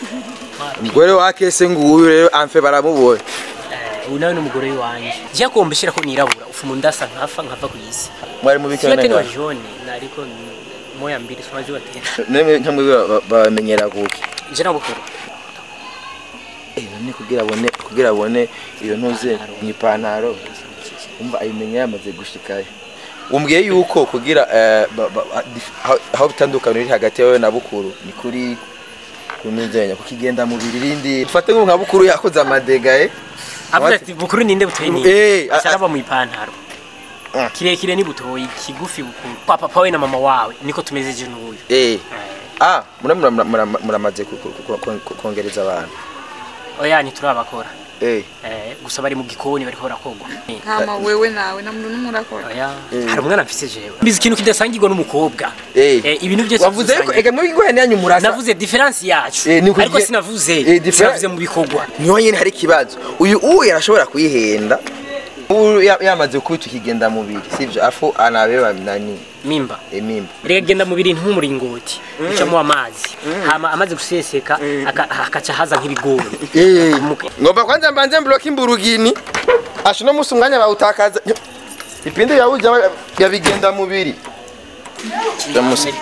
umugore wa kese nguyu rero amfe baramubonye ubu nawe n'umugore w'iwanjye njya kumva shira ko nirabura ufumu ndasa nkafa nkava ku isi mwari mu siyo tena wa bikana jone nariko ni- moya mbili somazi watena nemwe nkamwe ba- bamenyera kuki je nabukuru eh none kugira abone kugira abone iyo ntuze mu ipantaro umva ayimenya yamaze gushikayo umbwiye yuko kugira eh, ba- ba- dif- aho- aho bitandukanye riri hagati yawe na bukuru ni kuri kunuzenya kuko igenda mu birindi ufate nka bukuru yakoze amadega eh avuga What? ati bukuru ninde butoyi ni Eh, a- asharaba mu ipantaro Ah. kirekire ni butoyi kigufi bukuru papa pawe na mama wawe niko tumeze je n'uyu eh ah mura mura- mura- mura- muramaze ku- ku- ku- ku- ku- kongereza abantu oya ntiturabakora eh eh gusa bari mu gikoni bariko barakogwa hama wewe nawe na muntu n'umurakora oya hari umwana mfise jewe mbizi ikintu kidasangirwa n'umukobwa eh Eh, ibintu byose wavuze yuko dusangiye. ega muri ngwene yanyu murasa navuze difference yacu Eh, niko ariko igiye- sinavuze Eh, difference- sinavuze mu bikorwa niho nyine hari ikibazo uyu uyu arashobora kuyihenda ubu ya- yamaze kubita ikigenda mubiri sivyo afu anabeba nani mimba emimba rega genda mu biri nk'umuringoti ucamo amazi hama amaze guseseka aka- akaca haza nk'ibigori Eh, ngomba kwanza mbanze mbloke imburugini asho no musi umwanya bawutakaza ipinde yawuja yabigenda mubiri Ndamusi.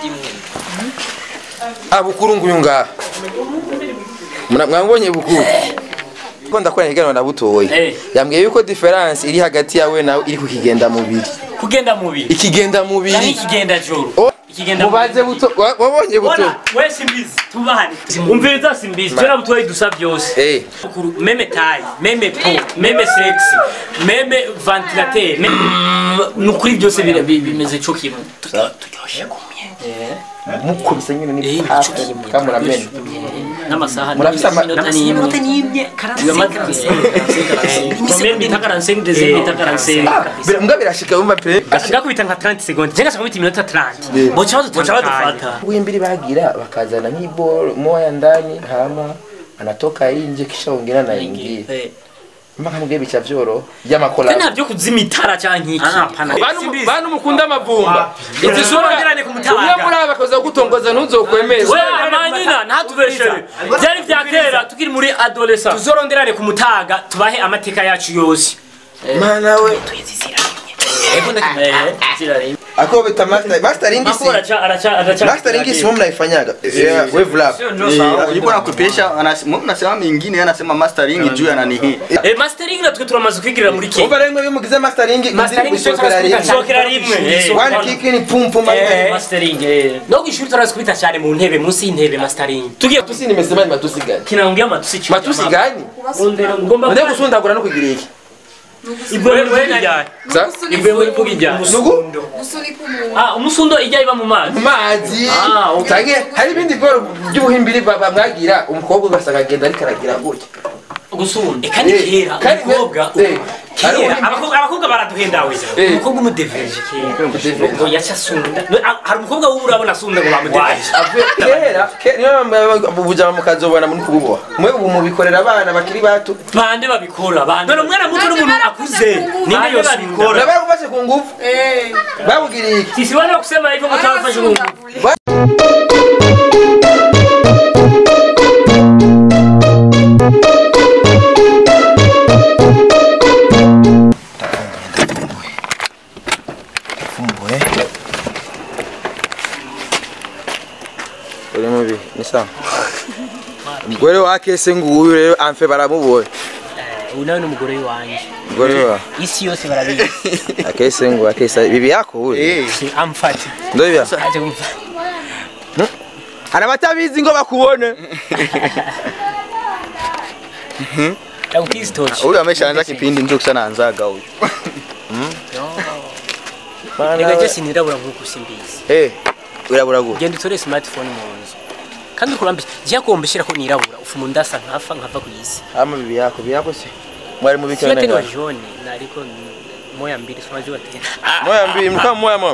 Ah, bukuru nguyu ngaha Muna- mwambonye bukuru ko ndakora ikiganiro na butoyi Eh. yambwiye yuko difference iri hagati yawe nawe iri kukigenda mubiri kugenda mu biri ikigenda cyangwa mubiri ikigenda joro Oh, ikigenda mubaze buto wa- wabonye buto Bona, we simbizi tubahane umviriza simbizi twe nabutoyi dusa byose eh Kuru- meme taille meme po meme sexe meme ventilateur meme- nukuri byose bira- bi- bimeze cyo kimwe Turyo- turyoshe kumye mukubise nyine ni Eh, hafi nico kimwe. kamuramene n'amasaha Murafise ama- n'iminota n'imwe combien bita 45 deuxième bita 45 Ah, mbwa birashika umva pe gakubita nka 30 secondes jenga sakubita iminota 30 Yeah. bocha badufata wimbili bagira bakazana nk'iboro moya ndani hama anatoka inje kisha wengine anaingia mpaka mbwe bicha vyoro by'amakola nta byo kuzima itara cyangwa iki bantu bantu mukunda amavumba Tuzoronderane ku mutaga. umwe muri aba akoza gutongoza ntuzokwemeza we manina ntatubeshere byari bya kera tukiri muri adolescent tuzoronderane ku mutaga tubahe amateka yacu yose mana we ako bita master mastering si mastering si mwe mnaifanyaga Eh, wave lab Yuko nakupisha anasema mnasema mingine yeye anasema mastering juu ya nani hii. mastering natwe turamaze kwigirira muri ke umva rero mwe bimugize mastering mastering gushokera rimwe tushokera rimwe eh. one kick ni pum pum Eh, mastering eh. no kwishuri turazi kubita cyane mu ntebe munsi y'intebe mastering tugiye tusi nimesema ni matusi gani kinaongea matusi chini matusi gani Ondera ngomba nde gusundagura no kugira iki ibwe wewe ijya Sa? ibwe wewe vuga ijya nugu gusunika umuntu ah umusundo ijya iba mu mazi mu mazi Ah, okay. tange hari ibindi bworo by'ubuhimbiri ba- bamwagira umukobwa ugasanga agenda ariko aragira gutya gusunda eka ni Eh, kera kandi- umukobwa eh, hari kera ubundi- abakobwa abakobwa baraduhendawe Eh. umukobwa umudeveje kera Umudeveje. ngo yaca asunda No, ah, hari umukobwa wubu urabona asunda ngo bamudeveje Ave- kera ke- niyo bujama mukazobona muri kububoha mwe ubu mubikorera abana bakiri bato bande babikora bande none umwana muto n'umuntu akuze ninde Bande yosunda na baragufashe ku ngufu eh babugiriye iki sisi wale wakusema hivyo mtawafanya Mungu Fumbuye. Uri mubi, ni sawa. Umugore wa kese nguyu rero amfe baramubonye. uyu nawe n'umugore w'iwanjye Umugore wa isi yose barabizi akese ngo akese bibi yako huyu. Eh. amfati Ndio hivyo. aje kumva Hari abatabizi ngo bakubone. Daukristochi Huyu ameshaanza kipindi ndio sana anzaga huyu. reka je sinirabura nk'uko simbizi Eh, urabura gute? genda utore smartphone mu nzu kandi ukurambye jya kumbeshera ko nirabura ufumu ndasa nkafa nkava ku isi Ama bibi yako, bibi yako si. Mwari sio mubikira tena wa nega. jaune na aliko ni moya mbili simazi tena Moya mbili, mkama moya mama.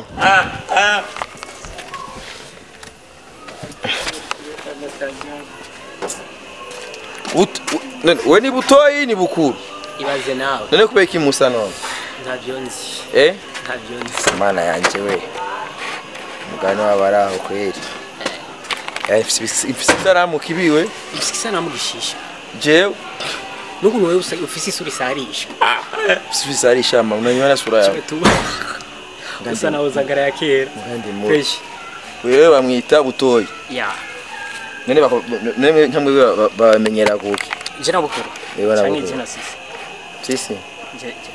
Ut, u- none, we ni butoyi ni bukuru. ibaze nawe None kubera iki musa none? ntavyo nzi Eh? ntavyo nzi Mana yanje we. Mugani wabari aho kweri. Eh, ifise ibis- ifise isaramu kibiwe ifise isanamu gishisha jewe n'ukuntu wewe usa- ufise isura isarisha ifise isari shama unanywa sura yawe tu usa nawe zagara ya kera ngandi mu fresh wewe bamwita butoyi ya none bako none nkamwe ba- bamenyera kuki je na bukuru Eh, bana cyane bukuru. je na sisi sisi je je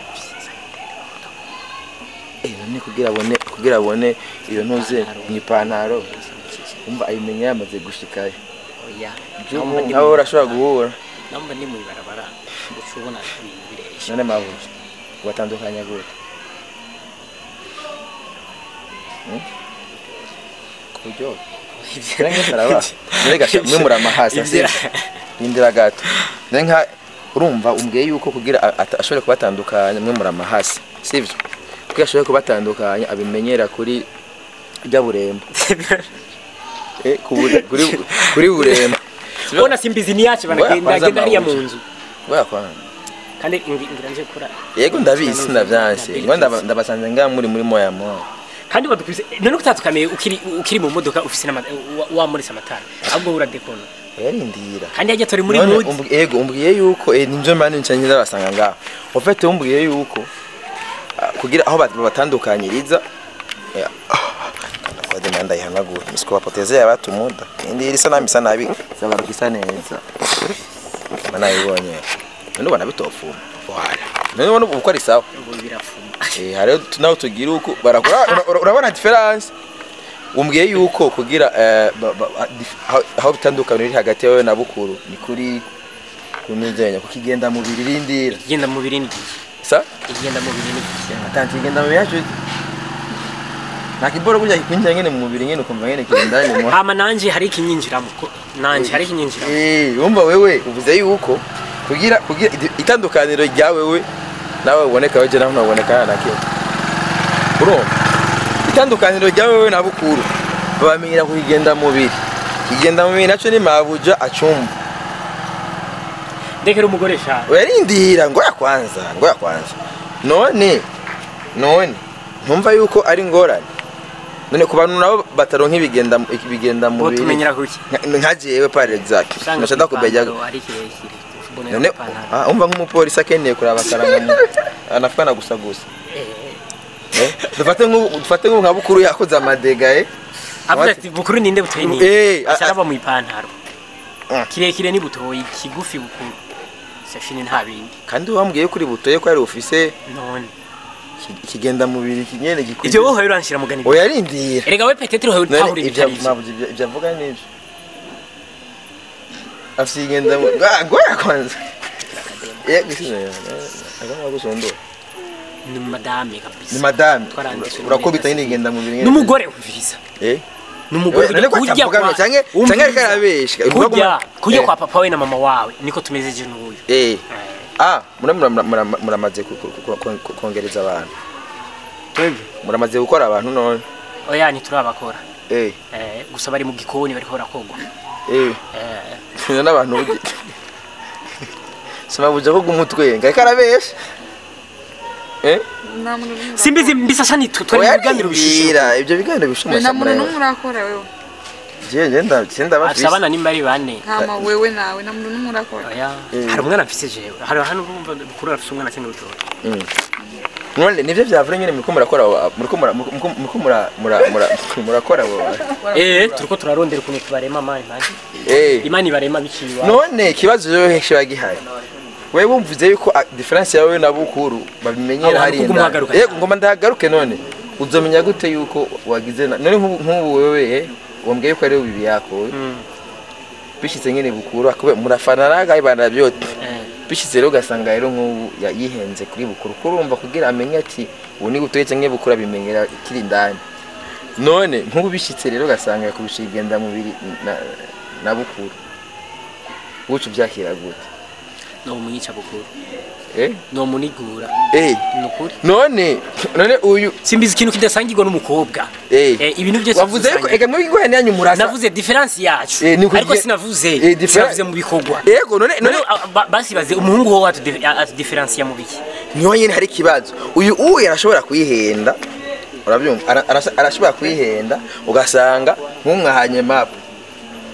eh none kugira abone kugira abone iyo ntuze mu ipantaro umva ayimenya yamaze gushikayo oya nkawe urashobora guhura namba ndi mu ibarabara ucubona ibintu biresha none mabuja watandukanya gute Hmm? ku buryo Nange saraba mbega mwe muramahasa Ivyo- sivyo rindira gato none nka urumva umbwiye yuko kugira a- ata- ashobore kubatandukanya mwe muramahasa sivyo kugira ashobore kubatandukanya abimenyera kuri rya burembo eh ku bure- kuri kuri burembo Sivyo? Bona simbizi ni yacu Ngoya banagenda kwanza agenda ariya mu mabuja. nzu Ngoya kwanza kandi ingi- ngira nje kura yego ndabizi ndavyanse ngo ndaba- ndabasanze nga muri muri moya moya kandi badukubise none kutatukamiye ukiri ukiri mu modoka ufise n'ama- wa- wamuritse amatara ahubwo uradekona yarindira kandi yajya turi muri None mood umbwi- yego umbwiye yuko eh, ninjo mani nca nyiza basanga ngaho ofete umbwiye yuko ah, kugira aho bat- babatandukanyiriza eh, kode manda yihanagura misiko bapoteze yabatumuda indi irisa nami isa nabi zabaruka isa neza mana yibonye none ubona bitofuma wala none ubona uko ari sawa ubu birafuma Eh, hariho tu- naho tugira uko barakora ura- ura- urabona diferanse umbwiye yuko kugira eh, ba- ba- ba- dif- aho- aho bitandukanye riri hagati yawe na bukuru ni kuri kunuzenya kuko igenda mu biri rindira igenda mu biri n'igihe sa igenda mu biri n'igihe atanti igenda mu biri yacu nta kiboro burya kikwinjira nyene mu mubiri nyene ukumva nyene kigenda nyene mu hama nanje hari ikinyinjiramo ko nanje hari ikinyinjiramo Eh, wumva wewe uvuze yuko kugira kugira id- itandukaniro rya wewe nawe uboneka weje naho ntaboneka na kimwe urumva itandukaniro rya wewe na bukuru babamenyera kugenda mu biri kigenda mu biri naco ni mabuja acumba ndekera umugore sha uyarindira ngo ya kwanza ngo ya kwanza none none ntumva yuko ari ngorane none ku bantu nabo bataronka ibigenda ibigenda mu bo biri tumenyera kuki nka- nka jewe par exemple usanga nashaka kubejya ipantaro ari kirekire ubonera none ipantaro. ah, umva nk'umupolisi akeneye kuraba akaranga anafana gusa gusa Eh, Eh, dufate nk'ubu dufate nk'ubu nka bukuru yakoze amadega eh avuze ati bukuru ninde butoyi ni Eh, a- ashaka mu ipantaro Ah. kirekire ni butoyi kigufi bukuru safini nta bindi kandi wambwiye kuri butoye ko ari ufise none ki- ikigenda mu biri kinyene gikwiye ivyo wowe uranshira mugani oya rindira erega we petete uhawe none utahura ibyo ibitari mabuze ibyo ibyo avuga nibyo afise igenda mu Ah, ngoya kwanza yego isino agomba gusondora ni madame kabisa ni madame Twaranditse urakubita muri nyine igenda mu biri nyene n'umugore umviriza eh n'umugore None ko kurya atavuga ngo canke- umviriza. canke ariko arabeshya. Uvuga kurya ko- kurya Eh. kwa papa we na mama wawe niko tumeze je n'uyu eh Eh, ah mura mura- mura- mura- muramaze ku- ku- ku- ku- kongereza abantu twebwe muramaze gukora abantu none oya ntiturabakora eh Eh, gusa bari mu gikoni bariko barakogwa eh Eh, Tuna n'abantu bugi Sima buja ko gumutwe ngai karabesha Eh nta muntu n'umwe simbizi mbisasa ni twe twari mu biganiro bishishira Oya ibyo biganiro urakora. bishuma nta muntu n'umwe urakora wewe Je je nda senda afise bafise abana nimba ari bane ntama wewe nawe nta muntu n'umwe urakora oya Eh. hari umwana mfise jewe hari hano urumva bukuru afise umwana cyangwa utoto None nivyo vyavure nyene muriko murakora muriko mura- muriko muriko mura mura- mura- murakora bo eh turiko turarondera ukuntu tubarema mani mani Eh imana ibarema biciye iwawe none kibazo yo hesha gihari wewe wumvuze yuko ah, difference yawe na bukuru babimenyera Aho hari hantu kuguma uhagaruka yego ngoma ndahagaruke none uzomenya gute yuko wagize na- none nk'ubu nk'ubu wewe eh, wambwiye ko ari we bibi yako we. Mm, bishitse nyene bukuru akube murafana nagaye bana byote eh. bishitse rero ugasanga rero nk'ubu ya- yihenze kuri bukuru kurumva kugira amenye ati ubu ni gutoyetse nke bukuru abimenyera kiri indani none nk'ubu bishitse rero ugasanga yakubisha igenda mubiri na, na bukuru bucu byakira gute no mwica bukuru eh no munigura eh nukuri none none uyu simbizi ikintu kidasangirwa n'umukobwa eh Eh, ibintu byose wavuze yuko dusangiye. ega muri gihwane yanyu murasa navuze difference yacu Eh, ni ukugira- ariko sinavuze Eh, differen- sinavuze mu bikorwa yego none none none a- ba- basibaze umuhungu wowe atudiferansiya mu biki niho nyine hari ikibazo uyu uyu arashobora kuyihenda urabyumva Ara- arasa- arashobora kuyihenda ugasanga nk'umwahanye mapu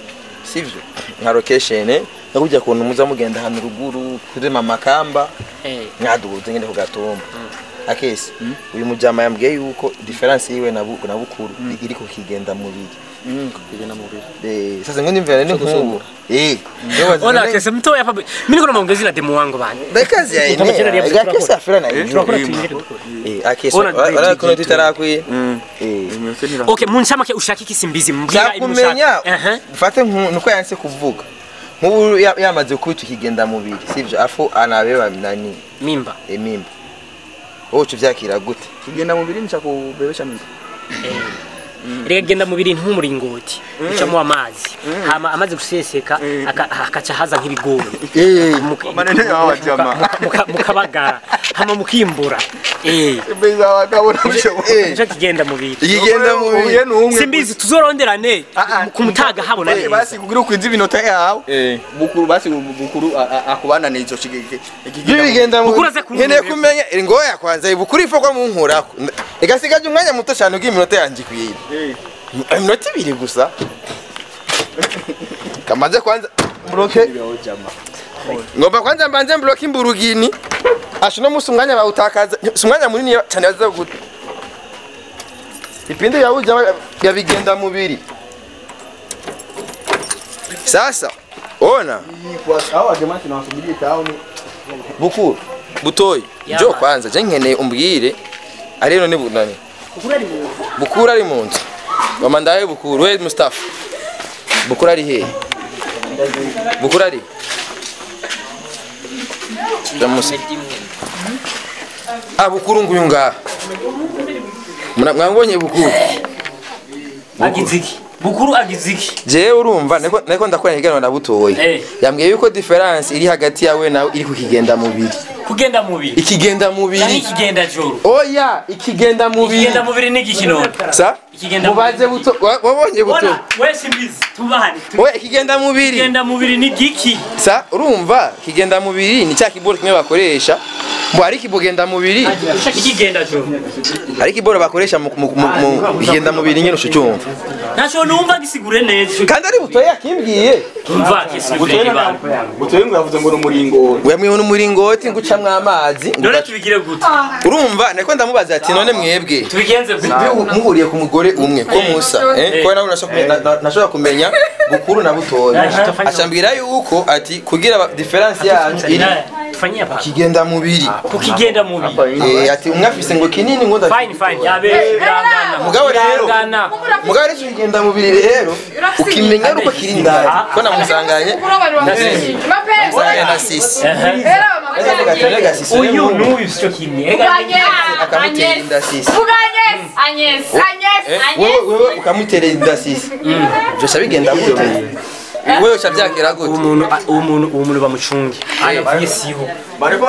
sivyo nka location no kujya kuntu muza mugenda ahantu ruguru kuri mama kamba Eh. mwaduhuze ngende ku gatumba akesi uyu mujama yambwiye yuko difference yiwe na bu- na bukuru iri ku kigenda mubiri kugenda mu biro eh sasa ngo ndimvira ni nkungu eh Ona kese mtoya hapa. Mimi niko na maongezi na demo wangu bana. Bekazi ya Kama jana ine. ya Akesi afira na hiyo. Tunakora tuingire. Eh akesi. Ona Wala DJ kuna tutarakwi. Mm. Eh. Imese nira Okay, munshamake ushaka iki simbizi mbwira Cyakumenya Eh. mfate nku- nuko yanse kuvuga. Nk'ubu ya- yamaze kwita ikigenda mubiri sivyo afu anabeba nani Mimba. emimba. Wowe uvyakira gute? kugenda mu biro nica kubebesha mimba Rega genda mu bintu nk'umuringoti. Ucamo amazi. Hama amaze guseseka aka- akaca haza nk'ibigori. Eh. Muka- manene yawa jama muka- mukabagara hama mukimbura eh beza wakabona bishoboye Eh. nico kigenda mu bintu Ikigenda uye mubiri. numwe simbizi tuzoronderane Ah, ah. ku mutaga habona Basi- neza basi kugira ukwiza ibinota yawe Eh. bukuru basi bukuru a- a- akubanane izo shigike Iyo bigenda mu Bukuru aze kumva nkeneye ibintu. kumenya ngoya kwanza ibukuri ifo mu nkurako. Igasigaje umwanya muto cyane ubw'iminota yanjye kwiye. Iminota ibiri gusa. Kamaze kwanza muroke ngomba kwanza mbanze mbloke imburugini asho no musi umwanya bawutakaza si umwanya munini cyane baza gute ipindi yabuja yabigenda mubiri sasa ona hao jamaa tunawasubiria taoni bukuru butoyi Yaba. jo kwanza je nkeneye umbwire ari none bunani bukuru ari mu nzu mama ndaye bukuru we mustafa bukuru ari hehe bukuru ari Jamusi. Ah bukuru nguyu ngaha Muna- mwambonye bukuru agiziki bukuru agiziki jewe urumva niko niko ndakora ikiganiro na butoyi Eh. yambwiye yuko difference iri hagati yawe nawe iri ku kigenda mubiri kugenda mubiri ikigenda yani mubiri ikigenda joro oya ikigenda mubiri ikigenda mubiri ni igikino sa Ikigenda mubaze mubiri. buto wa- wabonye buto ona we simbizi tubahane oya ikigenda mubiri ikigenda mubiri ni giki sa urumva ikigenda mubiri ni cya kiboro kimwe bakoresha ngo hari ikibogenda mubiri ushaka ikigenda joro hari ikiboro bakoresha mu mu- mu- mu kigenda mubiri nyine ushucyumva ntaco numva gisigure neza kandi ari butoyi yakimbwiye umva gisigure ibanga butoye ngo yavuze ngo n'umuringo wemwe n'umuringoti ngo ucamwo amazi ngo none ugaca- tubigire gute urumva niko ndamubaza ati none mwebwe tubigenze gute muhuriye ku mugore umwe ko musa eh ko nawe nashobora kumenya- na- nashobora kumenya bukuru na butoya Aha. acambwira yuko ati kugira ba- difference yanyu iri tufanyie hapa kigenda mubiri kukigenda mubiri eh ati umwe afise ngo kinini ngo ndafise fine fine yabe birangana Mugabo rero- birangana mugabo rero kigenda mubiri rero ukimenya uko kiri ndani ko namusanganye musanganye na sisi Ndavuga ati, "Rega sisi uyu wewe n'uyu sico kimwe akamutera inda sisi Agnes, Agnes, Eh, Agnes. wewe wewe ukamutera inda sisi byose bigenda gute wewe uca byakira gute umuntu uwo muntu uwo muntu bamucunge anavuye siho bariko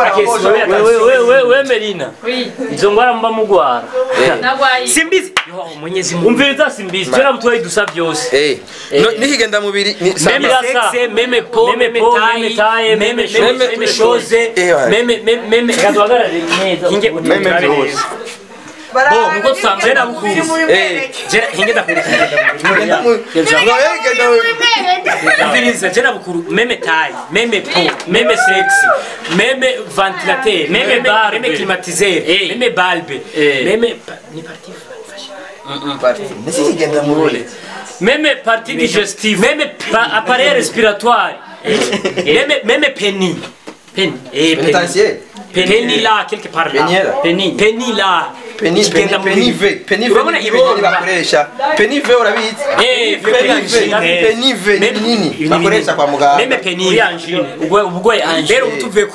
wewe merina izo ngwara mba mugwara Nagwaye. simbizi Yo, mwenyezi mungu umviriza simbizi tena butoyi dusa byose eh no nikigenda mubiri ni meme sexe meme po meme taille taille meme Meme- meme chose Eh, ouais. meme meme meme gaduhagarare neza hinge Meme byose. bo nuko tusambaye na bukuru eh jera hinge ndakurikira Kigenda mu- Wewe kigenda mubiri Umviriza jera bukuru meme taille meme po meme sexe meme ventilateur meme bar meme climatiseur meme balbe meme pa- ni partie Nisi kigenda mubiri meme partie digestive meme pa- appareil respiratoire meme meme penny penny eh penny Pénitentiaire penny là quelque part là Penny là. penny penny là Peni Kigenda peni mubiri. peni ve peni ve Urabona ni ibyo ibinini bakoresha peni ve urabizi Eh, peni ve peni ve ni binini bakoresha kwa muganga meme penny angine ubwo ubwo angine rero utuveko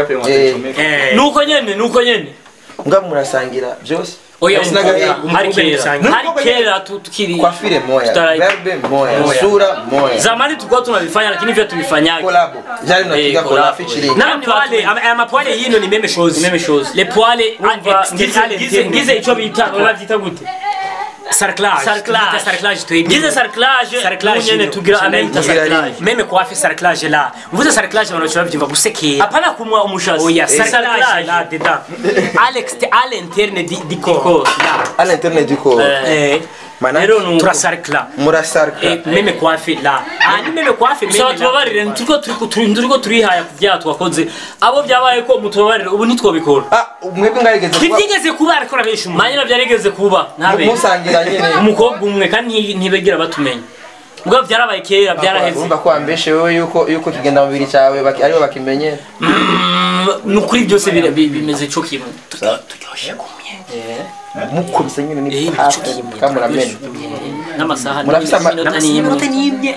Eh. nuko nyene nuko nyene nga murasangira byose oya Sinaga- umukobwa- hari kera hari kera tu- tukiri kwa file moya Tutara- verbe moya Moya. sura moya zamani tulikuwa tunavifanya lakini vya tuvifanyaga kolabo jari mnapiga kolabo featuring na poile aya mapoile yino ni meme shows meme shows le poile ngize ico bita bavyita gute sarclage sarclage sarclage tu gize sarclage sarclage nyene tugira amenta sarclage meme kwa afi sarclage la mvuze sarclage bano chwa byumva gusekera apana kumwa umushazi oya sarclage la dedans alex à l'interne di di corps à l'interne du corps eh Mana- rero nuko turasarikla murasarika Eh, meme kwafe la ah ni meme kwafe meme Saba tubabarire turiko turiko turi- turiko turihaya ku byaha twakoze abo byabaye ko mutubabarire ubu ntitwobikora ah mwebwe mwarigeze kuba ntibyigeze kuba ariko arabesha umuntu manyina byarigeze kuba ntabe musangira nyene umukobwa umwe kandi nti- ntibegera batumenya ubwo byarabaye kera byaraheze urumva ko wambeshe wewe yuko yuko kigenda mu bibiri cyawe baki- aribo bakimenye Mm, ni ukuri byose bira- bi- bimeze cyo kimwe Turyo- turyoshye kumye mukubise nyine ni Eh, hafi nico kimwe. kamuramenya n'amasaha Murafise ama- n'iminota n'imwe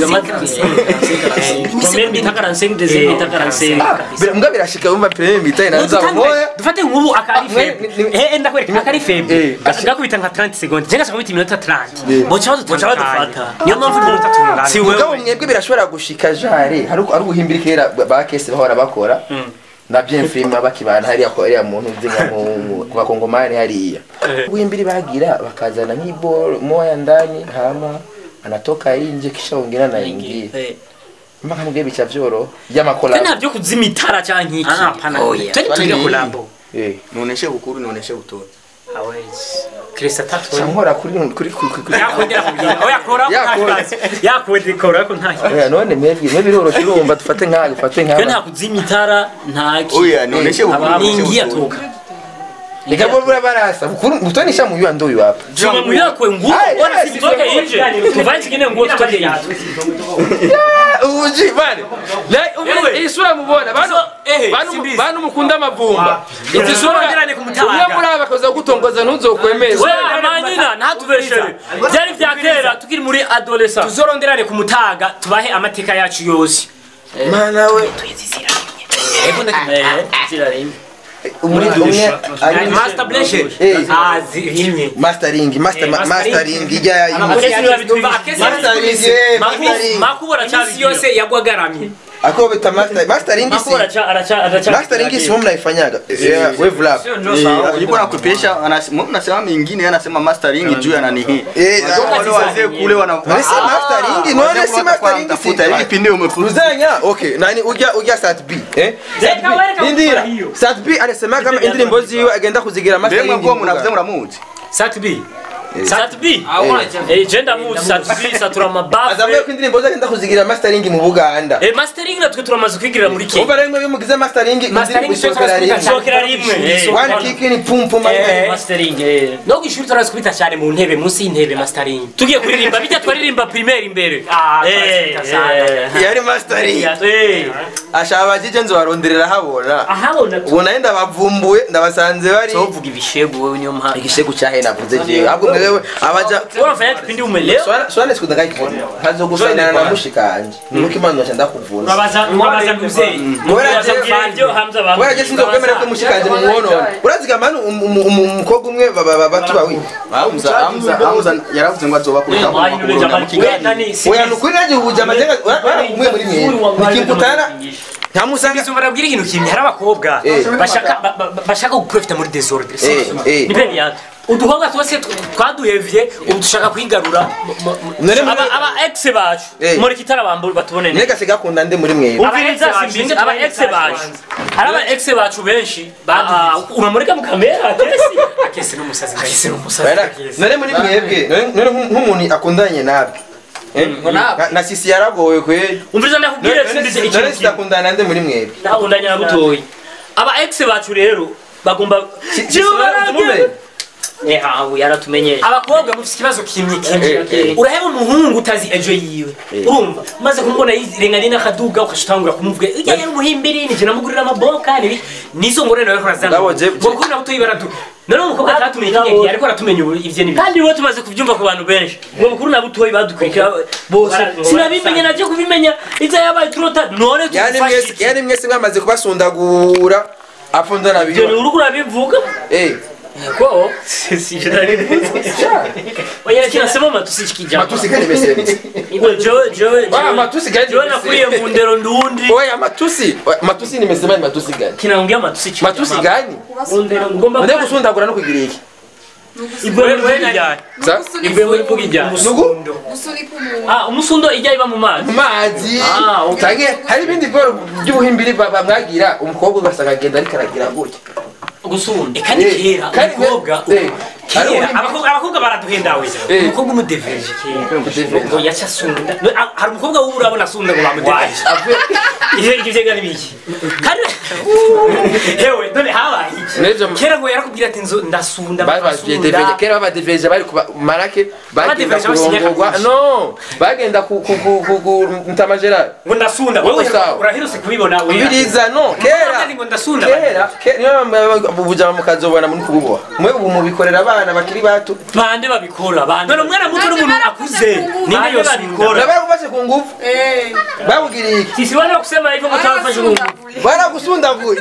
premier bita 45 deuxième bita 45 Bira- mbwa birashika wumva premier mitaye na nzabo moya dufate nk'ubu akari Ah, feble ni- ni- eh ndakwereka akari Eh, feble gashi- gakubita nka 30 secondes jenga shaka kubita iminota 30 boca badufata niyo mpamvu iminota tungana Si mugabo wewe mwebwe birashobora gushika jare hari ari ubuhimbiri kera ba- ba kese bahora bakora na bien film bakibana hariya ko hariya muntu uzinga mu ku bakongomani hariya ubuhimbiri bagira bakazana nk'iboro moya ndani hama anatoka inje kisha wengine anaingia Eh. mpaka mubwiye bicha vyoro twe by'amakola ntabyo kuzima itara cyangwa iki Ah, hapana. Oya. Twende Kwani tuige ni- kolabo. eh Nuoneshe bukuru nuoneshe butoto. Hawezi. Krista tatu. sankora kuri kuri kuri kuri Yakwendera kugira. Oya kora ko Yakora. nta kibazo. Yakwendera kora ko nta kibazo. oya none mwebwe mwebwe biroroshye urumva dufate nkayo dufate twe nkayo nta kuzima itara nta ki Oya nuoneshe bukuru. ni nuoneshe ingia butoto. toka Nika bora barasa bukuru mutonisha mu yuando yu hapa Chuma muyakwe nguo Ai, bora yes, sitoke nje tuvae kingine nguo tutoke nje ubuji bane Ewe. iyi sura mubona bantu eh, bantu simbizi. bantu mukunda amavumba izi sura Turonderane ku mutabaga. umwe muri aba akaza gutongoza ntuzokwemeza wewe manyina ntatubeshere byari bya kera tukiri muri adolescent tuzoronderane ku mutaga tubahe amateka yacu yose mana we eh zirarimye umuri umwe ari master blessing Eh. ah zihimye mastering master Eh, ma- mastering. mastering ijya Amakesi niba bitwibye. mastering eh, mastering makubora imisi cyabyo yose yagwagaramye ako bita master mastering si makubora cha aracha aracha mastering si mimi mnaifanyaga Yeah, wave lab Eh, Yuko nakupesha anasema anasema mingine anasema mastering juu ana nini. Eh, Ndio wale wazee kule wana None si mastering none si mastering tafuta si hivi pinde umefuruza. Ruzanya okay nani ujya ujya sat B eh Sat Reka B. wereka Indira gukora hiyo. sat B alisema kama indirimbo ziwe agenda kuzigira mastering Mbega kwa mnavuze muramuzi. sat b sat b eh gender mood sat b satura mabafu azavuye ko indirimbo ze agenda kuzigira mastering mu Buganda eh mastering natwe turamaze kwigirira muri Kenya umva rero iyo mugize mastering Mastering indirimbo cyo isohokera turasikubita rimwe Isohokera rimwe eh. one kick ni pum pum Eh, mastering eh no kwishuri turazikubita cyane mu ntebe munsi y'intebe mastering tugiye kuririmba bijya twaririmba primaire imbere Ah, eh twarazikubita sana. yari mastering eh ashaka abajije nzobaronderera habona ahabona ubu nayo ndabavumbuye ndabasanze bari uvuga ibishegu wewe niyo mpamvu igishegu cyahe navuze jewe ahubwo mwewe abaja unafanya kipindi umelewa Swana- swane siku ndakayikubona nkazo gusanana na mushikanje nuko imana nca ndakuvunza urabaza urabaza muzee Kubera jewe- ibyo hamza abantu kubera je sinzokwemera ko mushikanje mumuwonona uraziga manu um- um- um- umukobwa umwe baba- baba- batuba wi Hamza Hamza Hamza yaravuze ngo azoba kurita mu makuru mu kigali. oya nukuri naje ubuja amajenga umwe muri mwe nikimputana ntamusanga Bizumva nabwira ikintu kimwe hari abakobwa Eh. bashaka ba- ba- bashaka guprofita muri desordre Eh, eh. ni bene yato uduhobwa twose tw- twaduhevye ubu dushaka kwigarura mu- mu- mu- None muri- aba aba ex bacu Eh. muri kitara bamburi batubone neza nega sigakunda nde muri mwe Aba ex bacu, aba ex bacu hari aba ex bacu benshi ba- unamurika mu kamera akesi akesi n'umusazi akesi n'umusazi akesi none muri mwebwe none- none nk'u- nk'umuntu akundanye nabi Eh? Na- na sisi yaragowe kweli umviriza ndakubwire sindize none ikintu kimwe sidakundana nde muri mwebwe ndakundanya na butoyi aba ex bacu rero bagomba Si- Jewe si- baragiye. simumenye. Eh, aho yaratumenyeye abakobwa mufite ikibazo kimwe kimwe Eh, eh. uraheba umuhungu utazi ejo yiwe urumva maze kumubona yirenganye n'akaduga ukashitangura kumuvuga ujya yari umuhimbiri nije namugurira amaboka nibi nizo ngore nawe kurazana Ngabo je- ngo kuri nabuto yibaratu none umukobwa atatumenye ikintu ariko aratumenya ubu ivyo nibi kandi rero tumaze kubyumva ku bantu benshi ngo mukuru na butoyi badukurikira bose Bara- sinabimenye najye kubimenya ibyo yabaye turota none yani mwese tugufashije yani mwese mwamaze kubasundagura apfundana ibyo ni biyo urugo urabivuga eh ko oya kinasema matusi kikijana matusi kani mesenzi Iwe jowe jowe Wa, matusi gani jowe nakuriye mu ndero ndundi oya matusi Oya, matusi nimesema ni matusi gani kinaongea matusi chini matusi gani mu ndero ngomba nde gusundagura no kugira iki ibwe wewe ijyanye sa ibwe muri vuga ijyanye nugu gusunika umuntu ah umusundo ijya iba mu mazi mazi Ah, okay. tange hari ibindi bworo by'ubuhimbiri ba- bamwagira umukobwa ugasanga agenda ariko aragira gutya gusunda eka ni kera Kandi- umukobwa eh, kera ari- abakobwa abakobwa baraduhendawe Eh. umukobwa umudeveje kera Umudeveje. ngo yaca asunda No, ah, hari umukobwa w'ubu urabona asunda ngo bamudeveje ivyo ivyo vyega nibiki kandi hewe none habaye iki N'ejo kera ngo yarakubwira ati nzo ndasunda babavye deveje kera babadeveje bari kuba marake bagenda Abadeveje basinya kurongorwa kabisa. no bagenda ku ku ku ku ku ntamajera ngo ndasunda Wowe wewe sawa. urahirutse kubibona we biriza no kera ngo ndasunda kera kera niyo bujama mukazobona muri kububoha mwe ubu mubikorera abana bakiri bato bande babikora bande none umwana muto n'umuntu Bande akuze ninde bande yosunda nabakufashe ku nguvu Eh, babugiriye iki sisi wana kusema hivyo mtawafanya Mungu barasundaguye. baragusundaguye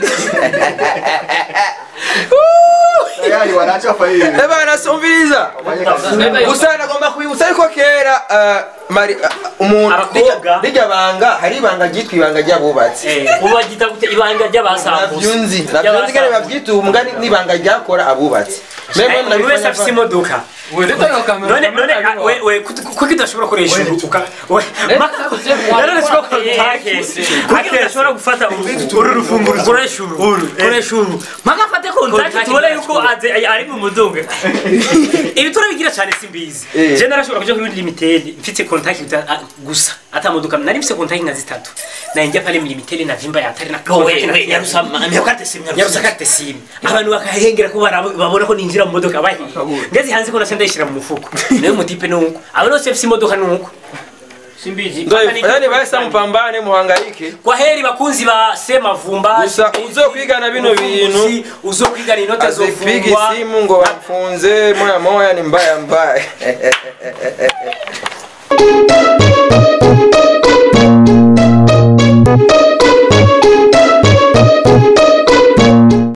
tayari wanachafa hivi ebana sumviriza gusa nagomba kubibutsa yuko kera ah, mari ah, umuntu Abakobwa. rijya- rijya banga hari ibanga ryitwa ibanga ry'abubatsi eh ubu bagita gute ibanga ry'abasambuza navyunzi navyunzi ngene bavyita ubu mbwa n'ibanga ryakora abubatsi Mwe buri wese afise imodoka none none ah, we we kuko kidashobora gukoresha uru uka we none siko kontakesi kuko kidashobora gufata uru uru rufunguruzo koresha uru koresha uru mpaka afate kontakesi tubone yuko aze ari mu muduga ibi turabigira cyane simbizi Eh. je narashobora kuja kuri limited mfite kontakti gusa ata modoka nari mfite kontakti nka zitatu naingia pale limited na vimba ya hatari na yarusakate simu abantu bakahengera ko barabo- babona ko ninjira mu modoka bahiye ngeze hanze ko nace ndayishira mu mufuko nayo mutipe nuko abo bose bafite imodoka nuko simbizi yani bahise mupambane muhangayike kwa heri bakunzi ba semavumba Gusa uzokwigana bino bintu, uzokwigana inote azipiga zofungwa isimu ngo bamfunze moya moya ni mbaya mbaya